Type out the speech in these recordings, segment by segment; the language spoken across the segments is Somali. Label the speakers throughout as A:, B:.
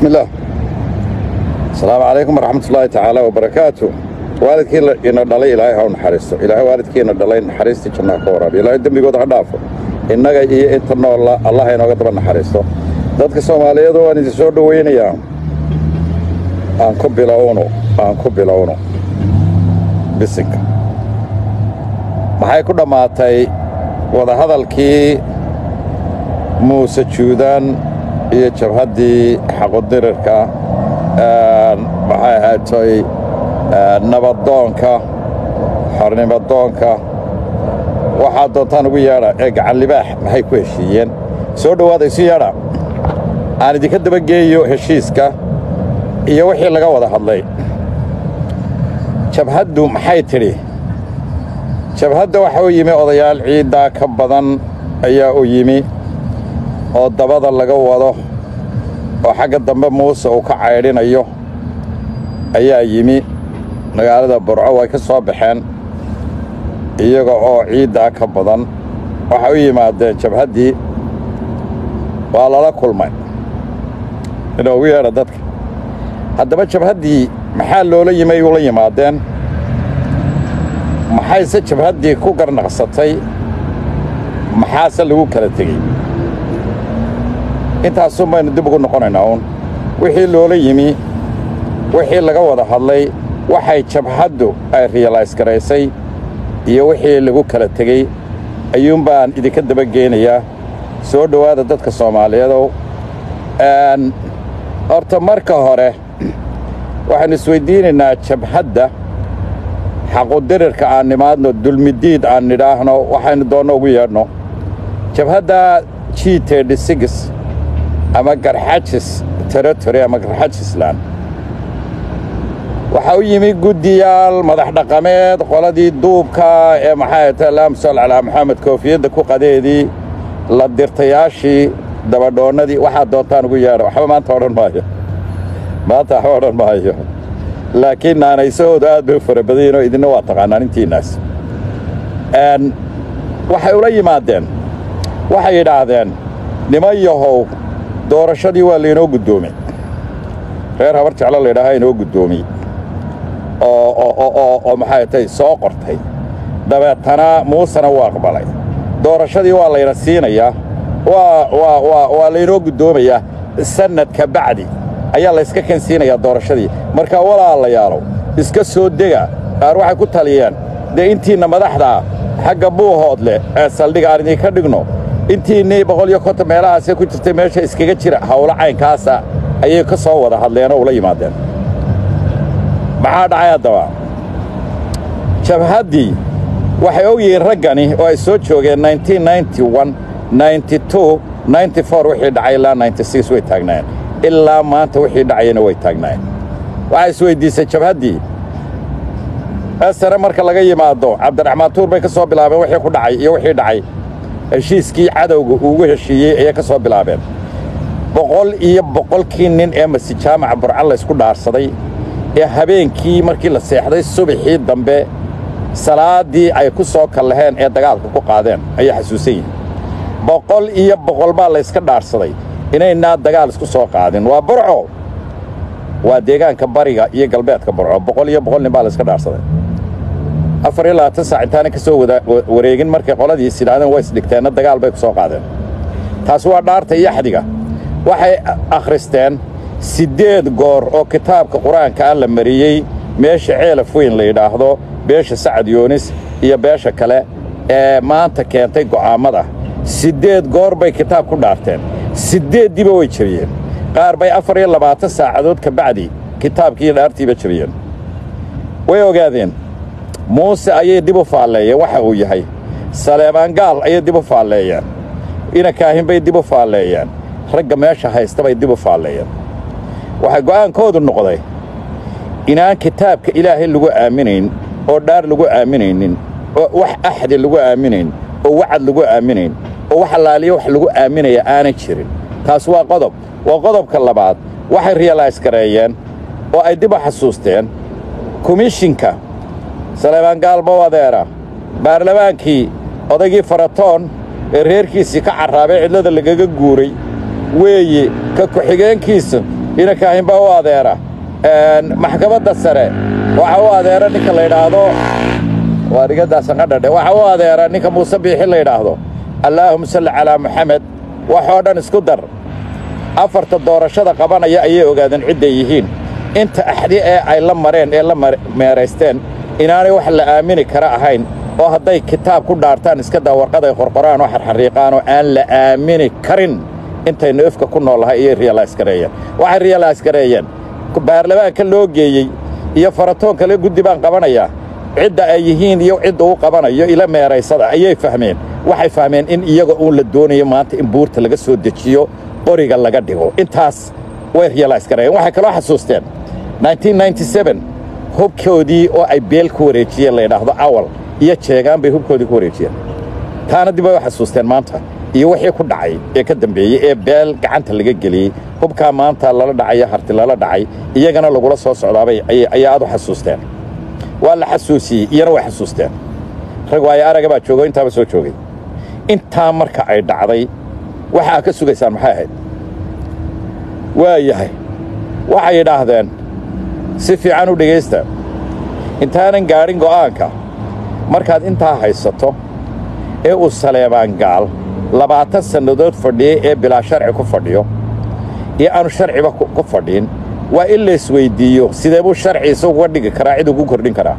A: بسم الله السلام عليكم ورحمة الله تعالى وبركاته waalidkii ina dhalay ilaahay ha u naxariisto ilaahay waalidkiina dhalay naxariistii jannaa ka waraabiyo ilaahay dembigooda ha dhaafo innaga iyo inta noolla allah inooga daba naxariisto dadka soomaaliyeed waan idin soo dhowaynayaa aan ku bilowno aan ku bilowno bisinka maxay ku dhammaatay wadahadalkii muuse juudaan iyo jabhaddii xaqudirirka maxay ahaatay nabadoonka xornimadoonka waxaa doontaan ugu yeedha ee gacan libaax maxay ku heshiiyeen soo dhowaada isu yeedha aan idinka dabageeyo heshiiska iyo wixii laga wada hadlay jabhaddu maxay tidhi jabhadda waxa u yimi odayaal ciiddaa ka badan ayaa u yimi oo dabada laga wado oo xagga dambe muuse uu ka caydhinayo ayaa yimi magaalada burco way ka soo baxeen iyaga oo ciiddaa ka badan waxay u yimaadeen jabhaddii waa lala kulmay inoogu yeedha dadka haddaba jabhaddii maxaa loola yimay ula yimaadeen maxayse jabhaddii ku garnaqsatay maxaase lagu kala tegey intaasun baynu dib ugu noqonaynaa uun wixii loola yimi wixii laga wada hadlay waxay jabhaddu ay riyalays garaysay iyo wixii lagu kala tegey ayuunbaan idinka dabageynayaa soo dhowaada dadka soomaaliyeedow horta marka hore waxaynu isweyddiinaynaa jabhadda xaqudirirka aan nimaadno dulmidiid aan nidhaahno waxaynu doonno ugu yeedhno jabhadda g tedhsigis ama garxajis territory ama garxajisland waxaa u yimi guddiyaal madax dhaqameed qoladii duubka ee maxay ta allahuma salli calaa maxamed koofiyadda ku qadeedii la dirtayaashii dabadhoonnadii waxaad doontaan ugu yeedha waxba maanta odhan maayo maanta waxba odhan maayo laakiin naanaysahoodu aad bay u fara badayiin oo idinna waa taqaanaan intiinnaas waxay ula yimaadeen waxay yidhaahdeen niman yahow doorashadii waa laynoo guddoomey reer habar jeclo laydhaahaa inoo guddoomiyey oo maxay tay soo qortay dabeetana muusena wuu aqbalay doorashadii waa layna siinayaa waa laynoo guddoomayaa sannadka bacdi ayaa layska kansiinayaa doorashadii markaa walaalayaalow iska soo dega qaar waxay ku taliyeen dee intiinna madaxdaa xagga buuhood leh ee saldhiga aan idinka dhigno intiinnii boqol iyo konton meelahaasee ku jirtay meesha iskaga jira hawlo caynkaasa ayay ka soo wada hadleenoo ula yimaadeen maxaa dhacay haddaba jabhaddii waxay og yihiin raggani oo ay soo joogeen wixii dhacay ilaa way taagnaayeen ilaa maanta wixii dhacayana way taagnaayeen waxay isweyddiisay jabhaddii esare marka laga yimaado cabdiraxmaan tuur bay ka soo bilaabeen wixii ku dhacay iyo wixii dhacay heshiiskii cadowga uugu heshiiyey ayay ka soo bilaabeen boqol iyo boqolkii nin ee masi jaamaca burca laysku dhaarsaday ee habeenkii markii la seexday subaxii dambe salaaddii ay ku soo kallaheen ee dagaalka ku qaadeen ayay xasuusan yihin boqol iyo boqol baa layska dhaarsaday inaynaa dagaal isku soo qaadin waa burco waa deegaanka bariga iyo galbeedka burco boqol iyo boqol nin baa layska dhaarsaday afar iyo labaatan saac intaana ka soo wareegin markay qoladii is yidhahdeen way isdhigteenna dagaal bay ku soo qaadeen taasi waa dhaarta iyo axdiga waxay akhristeen siddeed goor oo kitaabka qur-aanka ah la mariyey meesha ceelaf weyn la yidhaahdo beesha sacad yoonis iyo beesha kale ee maanta keentay go'aammada siddeed goor bay kitaab ku dhaarteen siddeeddiiba way jebiyeen qaar bay afar iyo labaatan saacadood ka bacdi kitaabkiiyo dhaartiiba jebiyeen way ogaadeen muuse ayay dib u faalleeyeen waxa uu yahay saleebaan gaal ayay dib u faalleeyeen inakaahin bay dib u faalleeyeen ragga meesha haysta bay dib u faalleeyeen waxaa go'aankoodu noqday inaan kitaabka ilaahay lagu aaminayn oo dhaar lagu aaminaynin oo wax axdi lagu aaminayn oo wacad lagu aaminayn oo wax allaaliya wax lagu aaminaya aanan jirin taas waa qodob waa qodobka labaad waxay riyalays gareeyeen oo ay dib u xasuusteen komishinka saleebaan gaalmo adeera baarlamaankii odaygii faratoon ee reerkiisii ka carraabay cidlada lagaga guuray weeye ka ku-xigeenkiisa inankaahin baa u adeera maxkamadda sare waxa u adeera ninka la yidhaahdo waa dhigadaasanqadhadhe waxa u adeera ninka muuse biixi la yidhaahdo allaahuma salli calaa muxamed waxoo dhan isku dar afarta doorashada qabanaya ayay ogaadeen cidday yihiin inta axdi ee ay la mareen ee la meeraysteen inaanay wax la aamini kara ahayn oo hadday kitaab ku dhaartaan iska daa warqaday qorqoraan oo xarxariiqaan oo aan la aamini karin intaynu ifka ku noollahay ayay riyalays gareeyeen waxay riyalays gareeyeen baarlamaanka loo geeyey iyo faratoon kale guddi baan qabanayaa cidda ay yihiin iyo cidda uu qabanayo ila meeraysada ayay fahmeen waxay fahmeen in iyaga uun la doonayo maanta in buurta laga soo dejiyo qoriga laga dhigo intaas way riyalays gareeyeen waxay kaloo xasuusteen hubkoodii oo ay beel ku wareejiyeen la yidhaahdo awal iyo jeegaan bay hubkoodii ku wareejiyeen taana dib ay u xasuusteen maanta iyo wixii ku dhacay ee ka dambeeyey ee beel gacanta laga geliyey hubkaa maanta lala dhacaya harti lala dhacay iyagana lagula soo socdaabay ayaa aad u xasuusteen waa la xasuusiyey iyana way xasuusteen rag waayo araga baa joogo intaaba soo joogay intaa marka ay dhacday waxa aad ka sugaysaan maxay ahayd waa yahay waxay yidhaahdeen si fiican u dhegaysta intaanan gaadhin go'aanka markaad intaa haysato ee uu saleebaan gaal labaatan sannadood fadhiyey ee bilaa sharci ku fadhiyo iyo aanu sharciba ku fadhiin waa in laysweyddiiyo sidee buu sharci isaguga dhigi karaa cid ugu kordhin karaa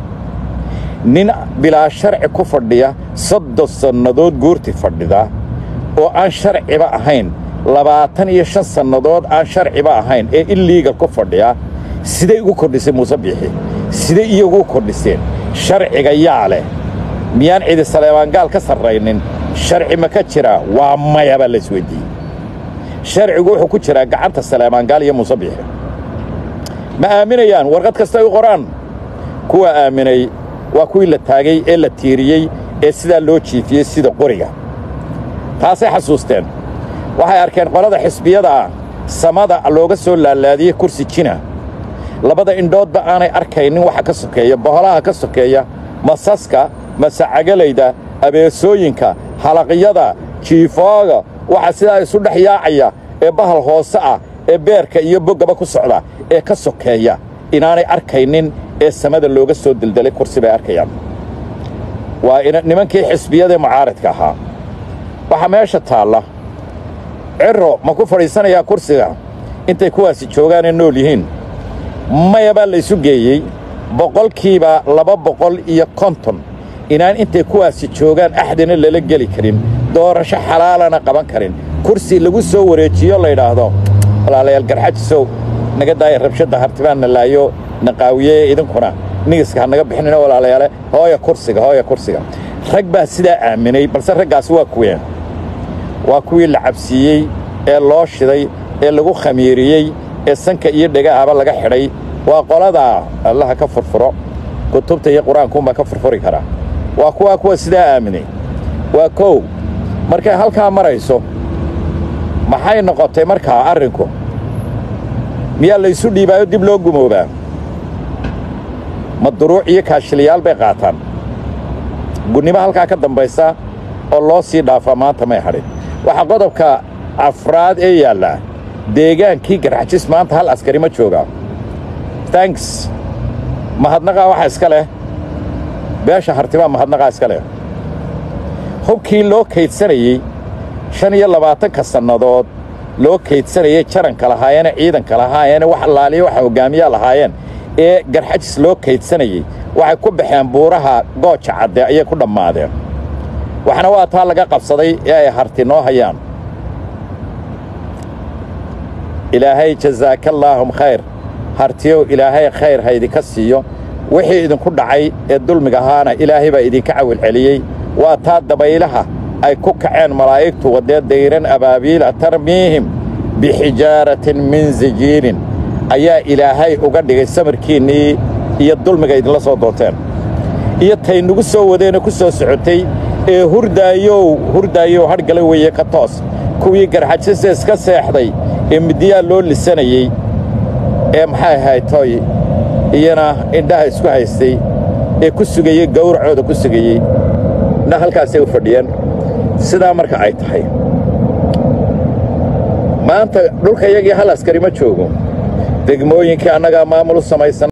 A: nin bilaa sharci ku fadhiya soddon sannadood guurti fadhida oo aan sharciba ahayn labaatan iyo shan sannadood aan sharciba ahayn ee iliigal ku fadhiya siday ugu kordhisay muuse biixi siday iyagu u kordhiseen sharciga yaa leh miyaan cidi saleebaangaal ka sarraynin sharci ma ka jiraa waa maya baa laysweyddiiyey sharcigu wuxuu ku jiraa gacanta saleebaangaal iyo muuse biixi ma aaminayaan warqad kastay u qoraan kuwa aaminay waa kuwii la taagay ee la tiiriyey ee sidaa loo jiifiyey sida qoriga taasay xasuusteen waxay arkeen qolada xisbiyada ah samada looga soo laalaadiyey kursi jina labada indhoodba aanay arkaynin waxa ka sokeeya boholaha ka sokeeya masaska masacagalayda abeesooyinka halaqyada jiifooga waxa sidaa isu dhex yaacaya ee bahal hoose ah ee beerka iyo boggaba ku socda ee ka sokeeya inaanay arkaynin ee samada looga soo deldelay kursi bay arkayaan waa nimankii xisbiyadaee mucaaradka ahaa waxaa meesha taalla cirro ma ku fadhiisanayaa kursiga intay kuwaasi joogaanee nool yihiin maya baa laysu geeyey boqolkiiba laba boqol iyo konton inaan intay kuwaasi joogaan axdina lala geli karin doorasho xalaalana qaban karin kursi lagu soo wareejiyo laydhaahdo walaalayaal garxajisow naga daaya rabshadda hartibaan na laayo na qaawiyee idinkuna nigiska ha naga bixinina walaalayaale hooya kursiga hooya kursiga rag baa sidaa aaminay balse raggaasi waa kuween waa kuwii la cabsiiyey ee loo shiday ee lagu khamiiriyey ee sanka iyo dhegahaba laga xidhay waa qoladaa allaha ka furfuro kutubta iyo qur-aankuunbaa ka furfuri karaa waa kuwaa kuwa sidaa aaminay waa kow markay halkaa marayso maxay noqotay markaa arrinku miyaa laysu dhiibaayo dib loo gumoobaa ma duruuc iyo kaashiliyaal bay qaataan gunnimo halkaa ka dambaysa oo loo sii dhaafaa maanta may hadhin waxaa qodobka afraad ee yaallaa deegaankii garxajis maanta hal askari ma joogaa tanks mahadnaqaa waxa iska leh beesha hartibaa mahadnaqaa iska leh hubkii loo kaydsanayey shan iyo labaatanka sannadood loo kaydsanayey jaranka lahaayeene ciidanka lahaayeene wax allaaliya waxa hoggaamiyaa lahaayeen ee garxajis loo kaydsanayey waxay ku baxeen buuraha gooja cadde ayay ku dhammaadeen waxna waa taa laga qabsaday ee ay harti noo hayaan ilaahay jazaakallaahum khayr hartiyow ilaahay khayr ha idinka siiyo wixii idinku dhacay ee dulmiga ahaana ilaahay baa idinka cawilceliyey waa taa dabaylaha ay ku kaceen malaa'igtu waddee dayran abaabiila tarmiihim bixijaaratin min sijiilin ayaa ilaahay uga dhigay samarkiinnii iyo dulmiga idinla soo doonteen iyo taynugu soo wadeenoo ku soo socotay ee hurdaayow hurdaayow hadhgala weeye ka toos kuwii garxajisa iska seexday ee midiyaa loo lisanayey ee maxay ahayd tooy iyana indhaha isku haystay ee ku sugayey gawracooda ku sugayey na halkaasay u fadhiyeen sidaa marka ay tahay maanta dhulka iyagii hal askari ma joogo degmooyinkii annagaa maamul u samaysan